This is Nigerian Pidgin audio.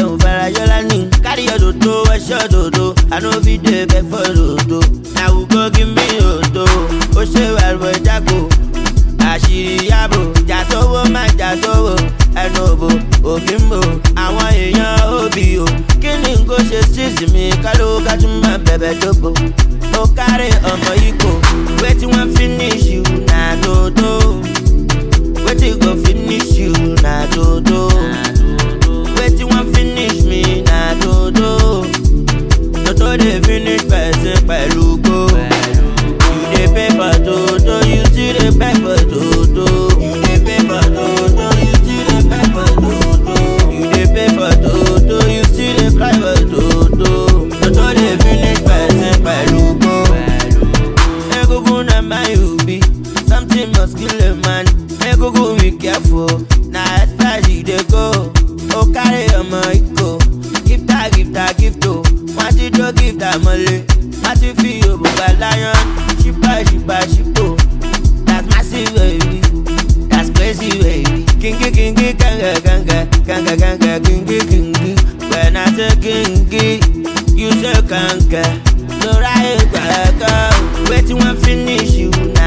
ò farajọlá ní. carry your dodo ẹṣọ dodo i no fit dey beg for dodo. na who go give me odo ó ṣe wàlúwẹ̀ jágo. àṣírí yàbò jà sówó má jà sówó ẹnu òbò òfin bò àwọn èèyàn òbí o kí ni n kò ṣe sísì mi káló kájú má bẹ̀bẹ̀ dógbò. ó kárí ọmọ yìí kò wetin wan finish you na dodo. wetin go finish you na dodo. wetin wan finish me na dodo. dodo dey finish person pẹ̀lú gbó. you dey pay for dodo you still dey pay for dodo. you dey pay for dodo you still dey pay for dodo. you dey pay for dodo you still dey cry for dodo. dodo dey finish person pẹ̀lú gbó. egungun na my obi something must kill a man egungun be careful na express e dey go o carry ọmọ iko gifta gifta gifto wọn ti jó gifta mọlẹ wọn ti fi òbúgba lion ṣípa ṣípa ṣípò that's massive baby that's crazy baby kingi kingi kanga kanga kanga kanga kingi kingi when i say kingi you say kanga lora ìgbà ẹ̀kọ́ wetin wan finish you